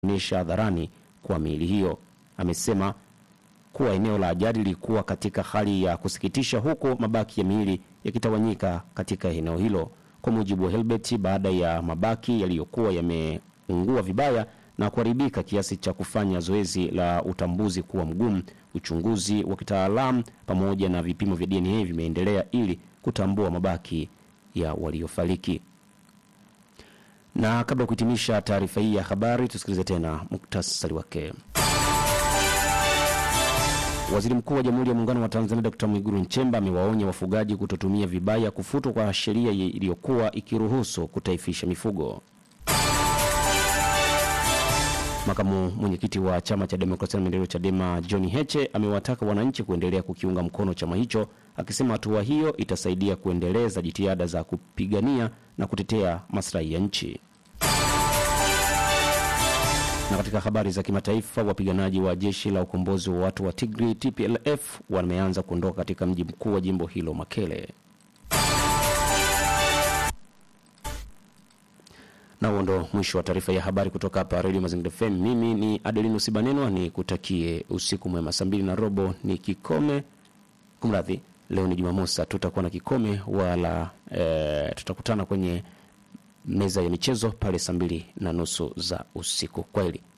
onyesha hadharani kwa miili hiyo. Amesema kuwa eneo la ajali lilikuwa katika hali ya kusikitisha, huku mabaki ya miili yakitawanyika katika eneo hilo. Kwa mujibu wa Helbert, baada ya mabaki yaliyokuwa yameungua vibaya na kuharibika kiasi cha kufanya zoezi la utambuzi kuwa mgumu, uchunguzi wa kitaalamu pamoja na vipimo vya DNA vimeendelea ili kutambua mabaki ya waliofariki. Na kabla ya kuhitimisha taarifa hii ya habari, tusikilize tena muktasari wake. Waziri Mkuu wa Jamhuri ya Muungano wa Tanzania Dr. Mwigulu Nchemba amewaonya wafugaji kutotumia vibaya kufutwa kwa sheria iliyokuwa ikiruhusu kutaifisha mifugo. Makamu mwenyekiti wa Chama cha Demokrasia na Maendeleo CHADEMA John Heche amewataka wananchi kuendelea kukiunga mkono chama hicho, akisema hatua hiyo itasaidia kuendeleza jitihada za kupigania na kutetea maslahi ya nchi. Na katika habari za kimataifa, wapiganaji wa jeshi la ukombozi wa watu wa Tigray TPLF wameanza kuondoka katika mji mkuu wa jimbo hilo Makele. Na huo ndo mwisho wa taarifa ya habari kutoka hapa Radio Mazingira FM. Mimi ni Adelino Sibanenwa, ni kutakie usiku mwema. Saa mbili na robo ni kikome, kumradhi, leo ni Jumamosi, tutakuwa na kikome wala e, tutakutana kwenye meza ya michezo pale saa mbili na nusu za usiku. Kwaheri.